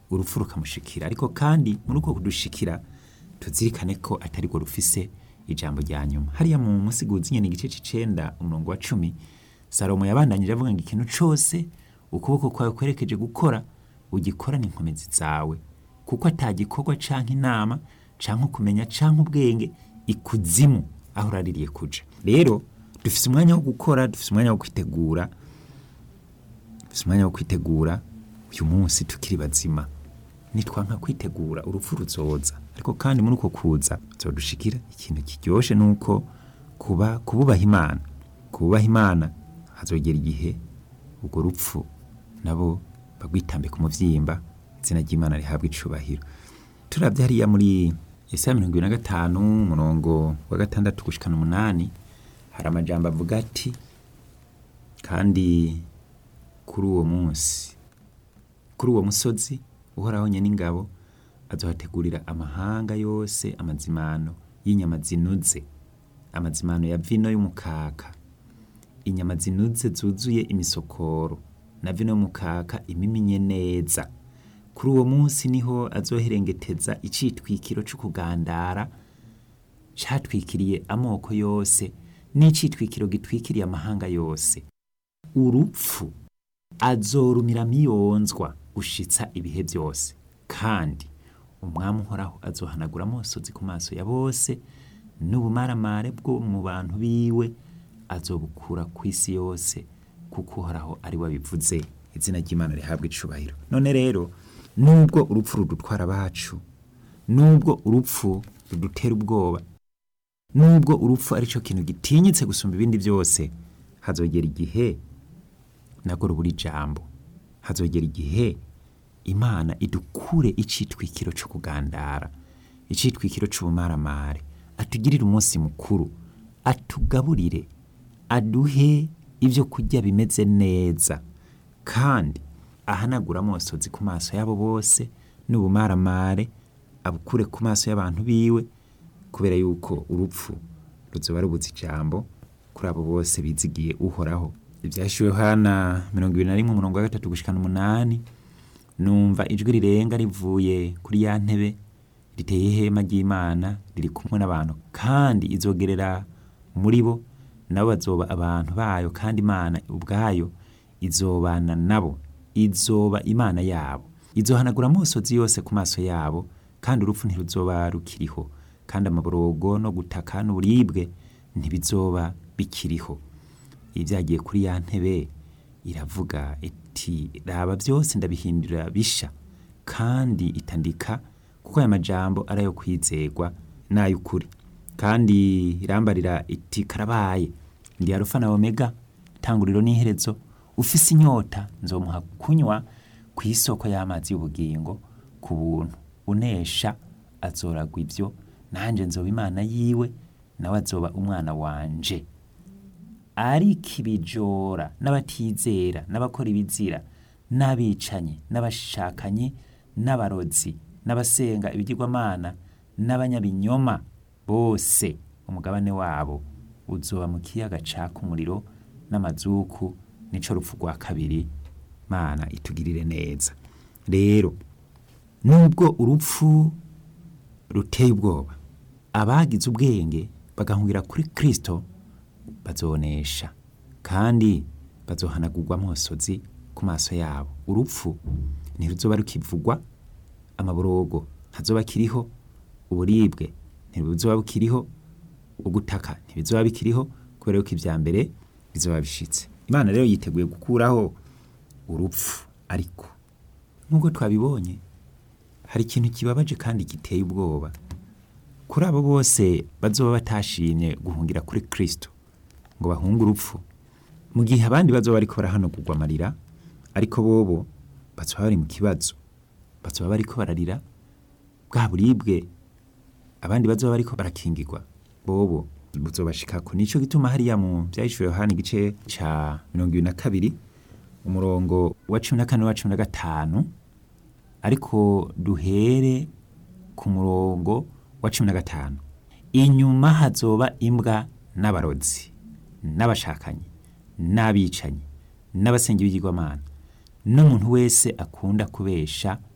urupfu rukamushikira ariko kandi muri uko kudushikira tuzirikane ko atari rwo rufise ijambo rya nyuma hariya mu musiguzi nyene igice c'icenda umurongo wa cumi salomo yabandanyije avuga ngo ikintu cose ukuboko kwawe kwerekeje gukora ugikorane inkomezi zawe kuko atagikorwa canke inama canke ukumenya canke ubwenge ikuzimu aho uraririye kuja rero dufise umwanya wo gukora dufise umwanya wo kwitegura dufise umwanya wo kwitegura uyu munsi tukiri bazima nitwanka kwitegura urupfu ruzoza ariko kandi muri uko kuza zodushikira ikintu kiryoshe nuko kuba kububaha imana kububaha imana hazogera igihe urwo rupfu nabo bagwitambe ku muvyimba izina ry'imana rihabwa icubahiro turavye hariya muri Yesaya mirongo ibiri na gatanu umurongo wa gatandatu gushikana umunani hari amajambo avuga ati kandi kuri uwo munsi kuri uwo musozi uhoraho nyene ingabo azohategurira amahanga yose amazimano y'inyama zinuze amazimano ya vino y'umukaka inyama zinuze zuzuye imisokoro na vino y'umukaka imiminye neza kuri uwo munsi niho azoherengeteza icitwikiro c'ukugandara catwikiriye amoko yose n'icitwikiro gitwikiriye amahanga yose urupfu azorumira miyonzwa gushitsa ibihe byose kandi umwami uhoraho azohanagura amosozi ku maso ya bose n'ubumaramare bwo mu bantu biwe azobukura ku isi yose kuko uhoraho ari we abivuze izina ry'imana rihabwa icubahiro none rero nubwo urupfu rudutwara abacu nubwo urupfu rudutera ubwoba nubwo urupfu ari cyo kintu gitinyitse gusumba ibindi byose hazogera igihe nabwo rubura ijambo hazogera igihe imana idukure icitwikiro cyo kugandara icitwikiro c'ubumaramare atugirire umunsi mukuru atugaburire aduhe ibyo kurya bimeze neza kandi ahanagura amosozi ku maso yabo bose n'ubumaramare abukure ku maso y'abantu biwe kubera yuko urupfu ruzoba rubuze ijambo kuri abo bose bizigiye uhoraho ibyashyuwe hana mirongo ibiri na rimwe umurongo wa gatatu gushikana umunani numva ijwi rirenga rivuye kuri ya ntebe riteye ihema ry'imana riri kumwe n'abantu kandi izogerera muri bo nabo bazoba abantu bayo kandi imana ubwayo izobana nabo izoba imana yabo izohanagura amosozi yose ku maso yabo kandi urupfu ntiruzoba rukiriho kandi amaborogo no gutaka n'uburibwe ntibizoba bikiriho ibyagiye kuri ya ntebe iravuga iti raba byose ndabihindura bisha kandi itandika kuko aya majambo ari ayo kwizerwa n'ay'ukuri kandi irambarira iti karabaye ndi arufa na omega tanguriro n'iherezo ufise inyota nzomuha kunywa ku isoko y'amazi y'ubugingo ku buntu unesha azoragwa ibyo nanjye nzoba imana yiwe nawe azoba umwana wanje ariko ibijora n'abatizera n'abakora ibizira n'abicanyi n'abashakanyi n'abarozi n'abasenga ibigirwamana n'abanyabinyoma bose umugabane wabo uzoba mu kiyaga caka umuriro n'amazuku nico rupfu rwa kabiri mana itugirire neza rero nubwo urupfu ruteye ubwoba abagize ubwenge bagahungira kuri kristo bazonesha kandi bazohanagurwa amosozi ku maso yabo urupfu ntiruzoba rukivugwa amaborogo ntazoba akiriho uburibwe ntibuzoba bukiriho ugutaka ntibizoba bikiriho kubera yuko ibya mbere bizoba bishitse imana rero yiteguye gukuraho urupfu ariko nk'uko twabibonye hari ikintu kibabaje kandi giteye ubwoba kuri abo bose bazoba batashimye guhungira kuri kristo ngo bahunge urupfu mu gihe abandi bazoba bariko barahanagurwa amarira ariko bobo bazoba bari mu kibazo bazoba bariko bararira bwa buribwe abandi bazoba bariko barakingirwa bobo buzobashikako nico gituma hariya mu vyahishuriwe Yohana igice ca mirongo ibiri na kabiri umurongo wa cumi na kane wa cumi na gatanu ariko duhere ku murongo wa cumi na gatanu inyuma hazoba imbwa n'abarozi n'abashakanyi n'abicanyi n'abasenga ibigirwamana n'umuntu wese akunda kubesha